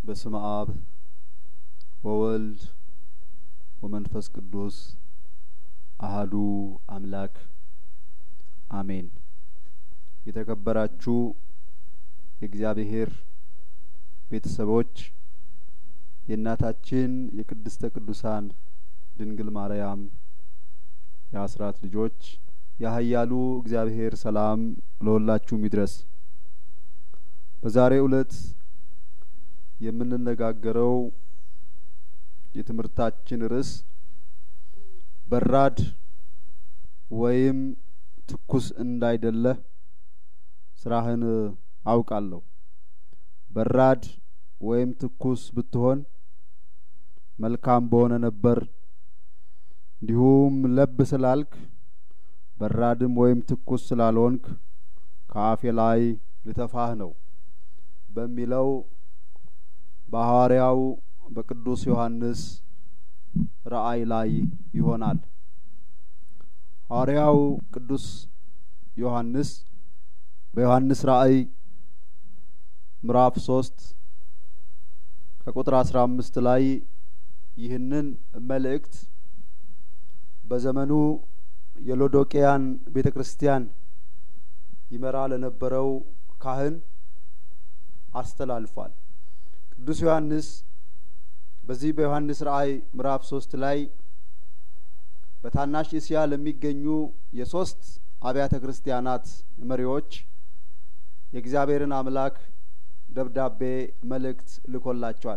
በስመ አብ ወወልድ ወመንፈስ ቅዱስ አህዱ አምላክ አሜን። የተከበራችሁ የእግዚአብሔር ቤተሰቦች የእናታችን የቅድስተ ቅዱሳን ድንግል ማርያም የአስራት ልጆች ያህያሉ እግዚአብሔር ሰላም ለሁላችሁም ይድረስ። በዛሬው ዕለት የምንነጋገረው የትምህርታችን ርዕስ በራድ ወይም ትኩስ እንዳይደለ ስራህን አውቃለሁ። በራድ ወይም ትኩስ ብትሆን መልካም በሆነ ነበር። እንዲሁም ለብ ስላልክ በራድም ወይም ትኩስ ስላልሆንክ ከአፌ ላይ ልተፋህ ነው በሚለው በሐዋርያው በቅዱስ ዮሐንስ ራእይ ላይ ይሆናል። ሐዋርያው ቅዱስ ዮሐንስ በዮሐንስ ራእይ ምዕራፍ ሶስት ከቁጥር አስራ አምስት ላይ ይህንን መልእክት በዘመኑ የሎዶቅያን ቤተ ክርስቲያን ይመራ ለነበረው ካህን አስተላልፏል። ቅዱስ ዮሐንስ በዚህ በዮሐንስ ራእይ ምዕራፍ ሶስት ላይ በታናሽ እስያ ለሚገኙ የሶስት አብያተ ክርስቲያናት መሪዎች የእግዚአብሔርን አምላክ ደብዳቤ መልእክት ልኮላቸዋል።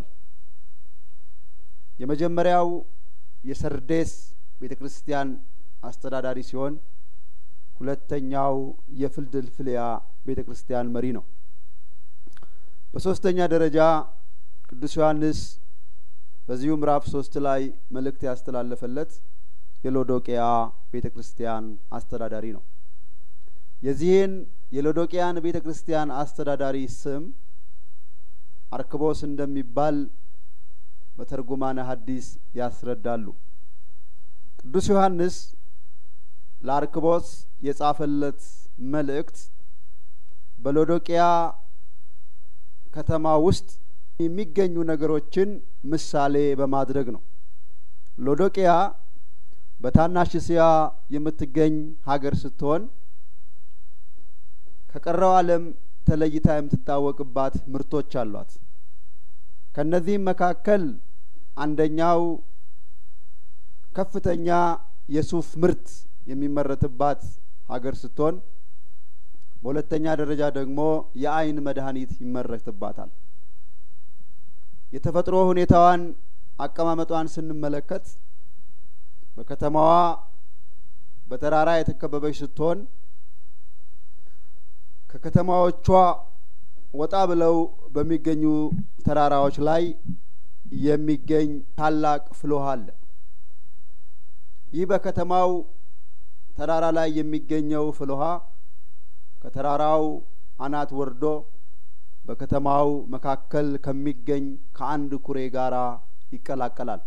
የመጀመሪያው የሰርዴስ ቤተ ክርስቲያን አስተዳዳሪ ሲሆን ሁለተኛው የፊልድልፍያ ቤተ ክርስቲያን መሪ ነው። በሶስተኛ ደረጃ ቅዱስ ዮሐንስ በዚሁ ምዕራፍ ሶስት ላይ መልእክት ያስተላለፈለት የሎዶቅያ ቤተ ክርስቲያን አስተዳዳሪ ነው። የዚህን የሎዶቅያን ቤተ ክርስቲያን አስተዳዳሪ ስም አርክቦስ እንደሚባል በተርጉማነ ሐዲስ ያስረዳሉ። ቅዱስ ዮሐንስ ለአርክቦስ የጻፈለት መልእክት በሎዶቅያ ከተማ ውስጥ የሚገኙ ነገሮችን ምሳሌ በማድረግ ነው። ሎዶቅያ በታናሽ እስያ የምትገኝ ሀገር ስትሆን ከቀረው ዓለም ተለይታ የምትታወቅባት ምርቶች አሏት። ከነዚህም መካከል አንደኛው ከፍተኛ የሱፍ ምርት የሚመረትባት ሀገር ስትሆን በሁለተኛ ደረጃ ደግሞ የዓይን መድኃኒት ይመረትባታል። የተፈጥሮ ሁኔታዋን አቀማመጧን ስንመለከት በከተማዋ በተራራ የተከበበች ስትሆን ከከተማዎቿ ወጣ ብለው በሚገኙ ተራራዎች ላይ የሚገኝ ታላቅ ፍልውሃ አለ። ይህ በከተማው ተራራ ላይ የሚገኘው ፍልውሃ ከተራራው አናት ወርዶ በከተማው መካከል ከሚገኝ ከአንድ ኩሬ ጋራ ይቀላቀላል።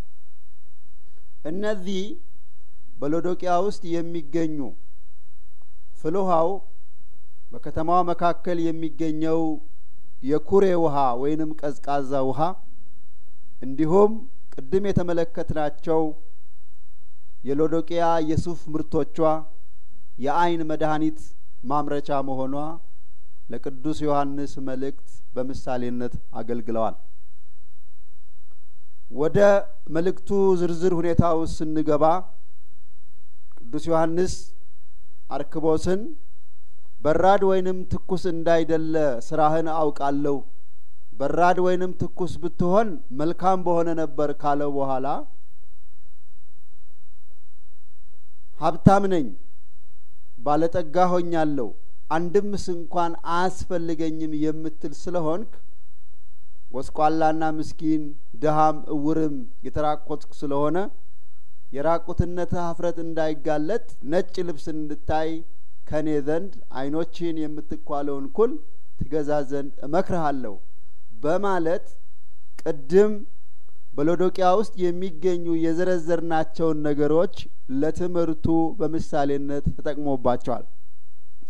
እነዚህ በሎዶቅያ ውስጥ የሚገኙ ፍልውሃው በከተማዋ መካከል የሚገኘው የኩሬ ውሃ ወይንም ቀዝቃዛ ውሃ እንዲሁም ቅድም የተመለከትናቸው የሎዶቅያ የሱፍ ምርቶቿ የዓይን መድኃኒት ማምረቻ መሆኗ ለቅዱስ ዮሐንስ መልእክት በምሳሌነት አገልግለዋል። ወደ መልእክቱ ዝርዝር ሁኔታ ውስጥ ስንገባ ቅዱስ ዮሐንስ አርክቦስን በራድ ወይንም ትኩስ እንዳይደለ ስራህን አውቃለሁ፣ በራድ ወይንም ትኩስ ብትሆን መልካም በሆነ ነበር ካለው በኋላ ሀብታም ነኝ፣ ባለጠጋ ሆኛለሁ፣ አንድምስ እንኳን አያስፈልገኝም የምትል ስለሆንክ ጎስቋላና ምስኪን ድሃም እውርም የተራቆትክ ስለሆነ የራቁትነትህ ኀፍረት እንዳይጋለጥ ነጭ ልብስ እንድታይ ከኔ ዘንድ ዓይኖችህን የምትኳለውን ኩል ትገዛ ዘንድ እመክርሃለሁ በማለት ቅድም በሎዶቅያ ውስጥ የሚገኙ የዘረዘርናቸውን ነገሮች ለትምህርቱ በምሳሌነት ተጠቅሞባቸዋል።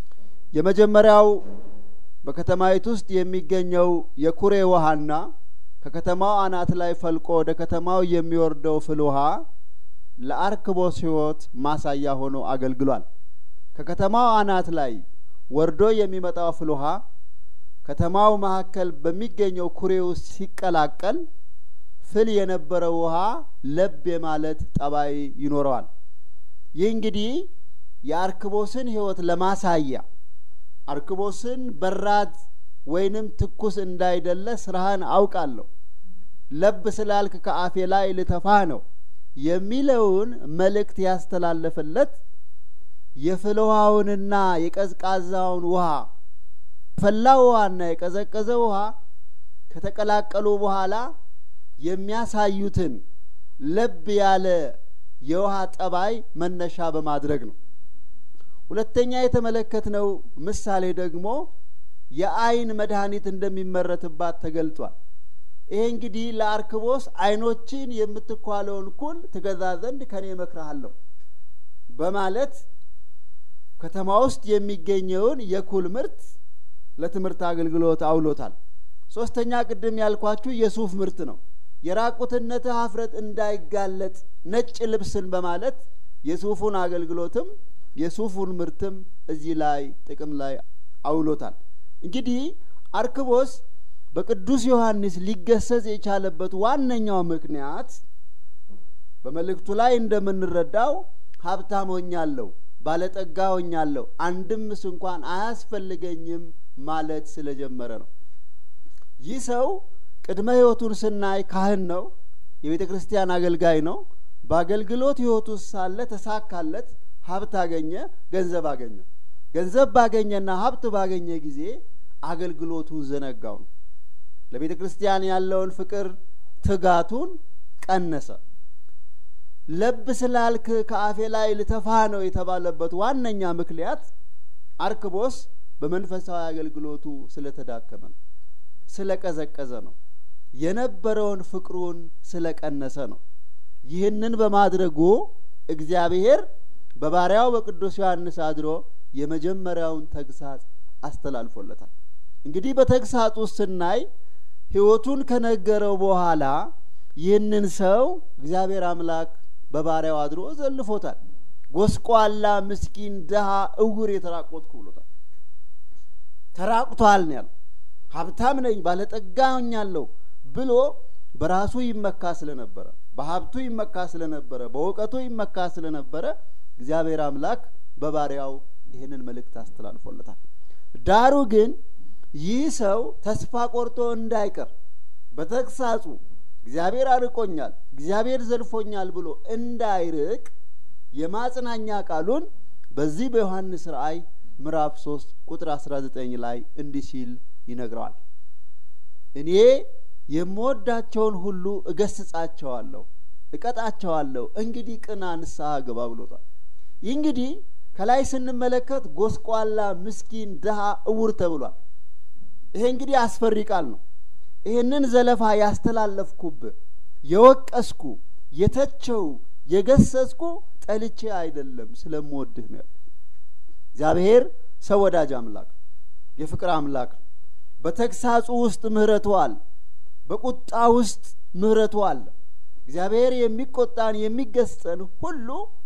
የመጀመሪያው በከተማይቱ ውስጥ የሚገኘው የኩሬ ውሃና ከከተማው አናት ላይ ፈልቆ ወደ ከተማው የሚወርደው ፍል ውሃ ለአርክቦስ ሕይወት ማሳያ ሆኖ አገልግሏል። ከከተማው አናት ላይ ወርዶ የሚመጣው ፍል ውሃ ከተማው መካከል በሚገኘው ኩሬ ውስጥ ሲቀላቀል ፍል የነበረው ውሃ ለብ የማለት ጠባይ ይኖረዋል። ይህ እንግዲህ የአርክቦስን ሕይወት ለማሳያ አርክቦስን በራድ ወይንም ትኩስ እንዳይደለ ስራህን አውቃለሁ፣ ለብ ስላልክ ከአፌ ላይ ልተፋህ ነው የሚለውን መልእክት ያስተላለፈለት የፍል ውሃውንና የቀዝቃዛውን ውሃ ፈላ ውሃና የቀዘቀዘ ውሃ ከተቀላቀሉ በኋላ የሚያሳዩትን ለብ ያለ የውሃ ጠባይ መነሻ በማድረግ ነው። ሁለተኛ የተመለከትነው ምሳሌ ደግሞ የአይን መድኃኒት እንደሚመረትባት ተገልጿል። ይሄ እንግዲህ ለአርክቦስ አይኖችን የምትኳለውን ኩል ትገዛ ዘንድ ከኔ እመክርሃለሁ በማለት ከተማ ውስጥ የሚገኘውን የኩል ምርት ለትምህርት አገልግሎት አውሎታል። ሶስተኛ ቅድም ያልኳችሁ የሱፍ ምርት ነው። የራቁትነትህ ኀፍረት እንዳይጋለጥ ነጭ ልብስን በማለት የሱፉን አገልግሎትም የሱፉን ምርትም እዚህ ላይ ጥቅም ላይ አውሎታል። እንግዲህ አርክቦስ በቅዱስ ዮሐንስ ሊገሰጽ የቻለበት ዋነኛው ምክንያት በመልእክቱ ላይ እንደምንረዳው ሀብታም ሆኛለሁ፣ ባለጠጋ ሆኛለሁ፣ አንድምስ እንኳን አያስፈልገኝም ማለት ስለጀመረ ነው። ይህ ሰው ቅድመ ሕይወቱን ስናይ ካህን ነው፣ የቤተ ክርስቲያን አገልጋይ ነው። በአገልግሎት ሕይወቱ ሳለ ተሳካለት፣ ሀብት አገኘ፣ ገንዘብ አገኘ። ገንዘብ ባገኘና ሀብት ባገኘ ጊዜ አገልግሎቱ ዘነጋው ነው። ለቤተ ክርስቲያን ያለውን ፍቅር ትጋቱን ቀነሰ። ለብ ስላልክ ከአፌ ላይ ልተፋ ነው የተባለበት ዋነኛ ምክንያት አርክቦስ በመንፈሳዊ አገልግሎቱ ስለተዳከመ ነው፣ ስለቀዘቀዘ ነው፣ የነበረውን ፍቅሩን ስለቀነሰ ነው። ይህንን በማድረጉ እግዚአብሔር በባሪያው በቅዱስ ዮሐንስ አድሮ የመጀመሪያውን ተግሳጽ አስተላልፎለታል። እንግዲህ በተግሳጽ ውስጥ ስናይ ሕይወቱን ከነገረው በኋላ ይህንን ሰው እግዚአብሔር አምላክ በባሪያው አድሮ ዘልፎታል። ጎስቋላ፣ ምስኪን፣ ድሀ፣ እውር የተራቆትኩ ብሎታል። ተራቁቷል ነው ያለው። ሀብታም ነኝ ባለጠጋ ሆኛለሁ ብሎ በራሱ ይመካ ስለነበረ፣ በሀብቱ ይመካ ስለነበረ፣ በእውቀቱ ይመካ ስለነበረ እግዚአብሔር አምላክ በባሪያው ይህንን መልእክት አስተላልፎለታል። ዳሩ ግን ይህ ሰው ተስፋ ቆርጦ እንዳይቀር በተግሳጹ እግዚአብሔር አርቆኛል፣ እግዚአብሔር ዘልፎኛል ብሎ እንዳይርቅ የማጽናኛ ቃሉን በዚህ በዮሐንስ ራእይ ምዕራፍ 3 ቁጥር 19 ላይ እንዲህ ሲል ይነግረዋል። እኔ የምወዳቸውን ሁሉ እገስጻቸዋለሁ፣ እቀጣቸዋለሁ፣ እንግዲህ ቅና፣ ንስሐ ግባ ብሎታል። ይህ እንግዲህ ከላይ ስንመለከት ጎስቋላ፣ ምስኪን፣ ድሀ፣ እውር ተብሏል። ይሄ እንግዲህ አስፈሪ ቃል ነው። ይህንን ዘለፋ ያስተላለፍኩብህ የወቀስኩ የተቸው የገሰጽኩ ጠልቼ አይደለም ስለምወድህ ነው። እግዚአብሔር ሰው ወዳጅ አምላክ የፍቅር አምላክ ነው። በተግሳጹ ውስጥ ምሕረቱ አለ። በቁጣ ውስጥ ምሕረቱ አለ። እግዚአብሔር የሚቆጣን የሚገስጸን ሁሉ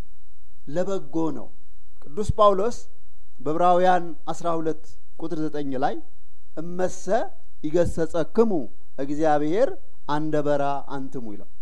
ለበጎ ነው። ቅዱስ ጳውሎስ በዕብራውያን አስራ ሁለት ቁጥር ዘጠኝ ላይ እመሰ ይገሰጸክሙ እግዚአብሔር አንደ በራ አንትሙ ይላል።